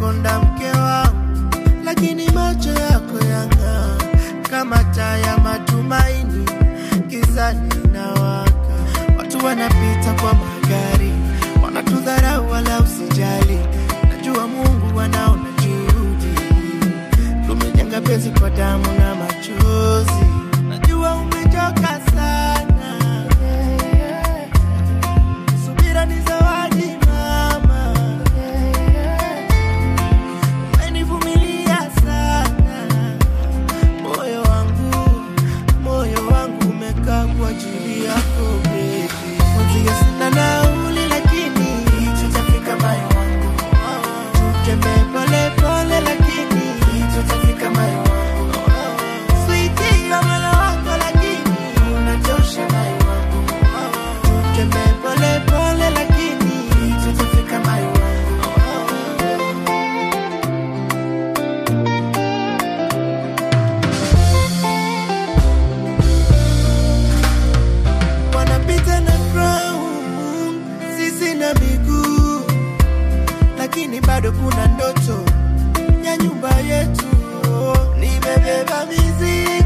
unakonda mke wangu, lakini macho yako yang'aa kama taa ya matumaini, gizani inawaka. Watu wanapita kwa magari, wanatudharau wala usijali. Najua Mungu anaona juhudi, tumejenga penzi kwa damu na machozi. Najua umechoka sana, subira ni zawadi mama, umenivumilia sana. Moyo wangu, moyo wangu umekaa kwa ajili yako baby. Mwenzio sina nauli lakini tutafika moyo wangu. Tutembee pole pole lakini tutafika moyo wangu. Sweetie ya moyo wako lakini unatosha moyo wangu. Tutembee pole pole lakini tutafika moyo wangu. wanapita na crown, sisi na miguu, lakini bado kuna ndoto ya nyumba yetu. Nimebeba mizigo